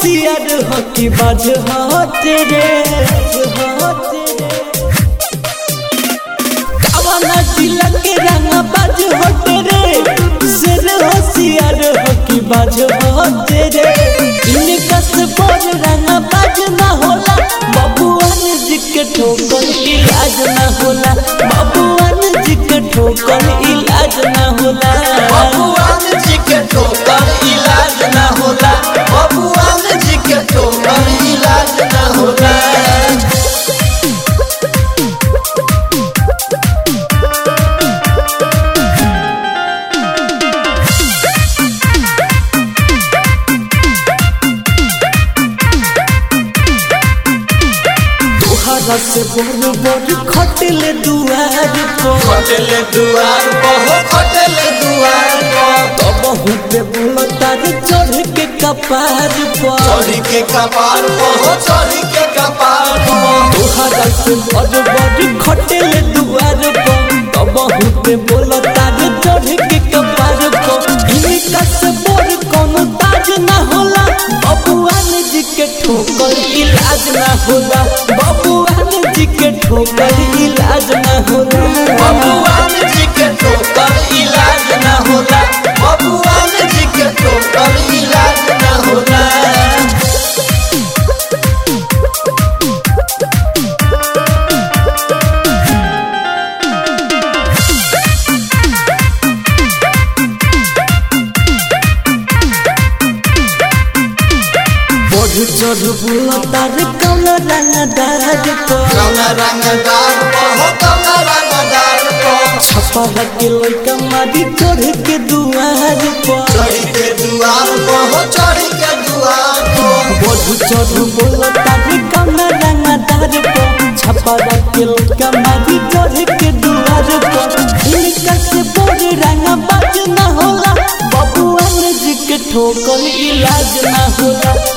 होशियार हो कि बाज हाथ रे हाथ रे कवना जिला के रंग बाज होट रे सिर होशियार हो कि बाज होट रे इनका से बोल रंग बाज ना होला बबुआन जी के ठोकर इलाज ना होला बबुआन जी के ठोकर इलाज ना होला बबुआन जी के ठोकर इलाज ना होला बबुआन जी के ठोकर इलाज ना होला तोहरा से बोल बोल खटले दुआर पर खटले दुआर पर हो खटले दुआर पर तब पे बोल तार चढ़ के कपार पर चढ़ी के कपार पर हो चढ़ी के कपार पर तोहरा से बड़ बड़ खटले दुआर पर तब पे बोल तार चढ़ के कपार पर इनका से बोल कोनो ताज ना होला बबुआन जी के ठोकर इलाज ना होला बबुआन जी के ठोकर इलाज ना होला बबुआन जी के ठोकर इलाज ना होला बबुआन जी के ठोकर इलाज ना होला बढ़ चढ़ बोला तार कौन रंगदार पर कौना रंगदार पर हो कौना रंगदार पर छपा के लइका मारी चढ़ के दुआर पर चढ़ी के दुआर पर हो चढ़ी के दुआर पर बढ़ चढ़ बोला तार कौन रंगदार पर छपा के लइका मारी चढ़ के दुआर पर इनका से बड़ रंग बाज ना होला बबुआन जी के ठोकर इलाज ना होला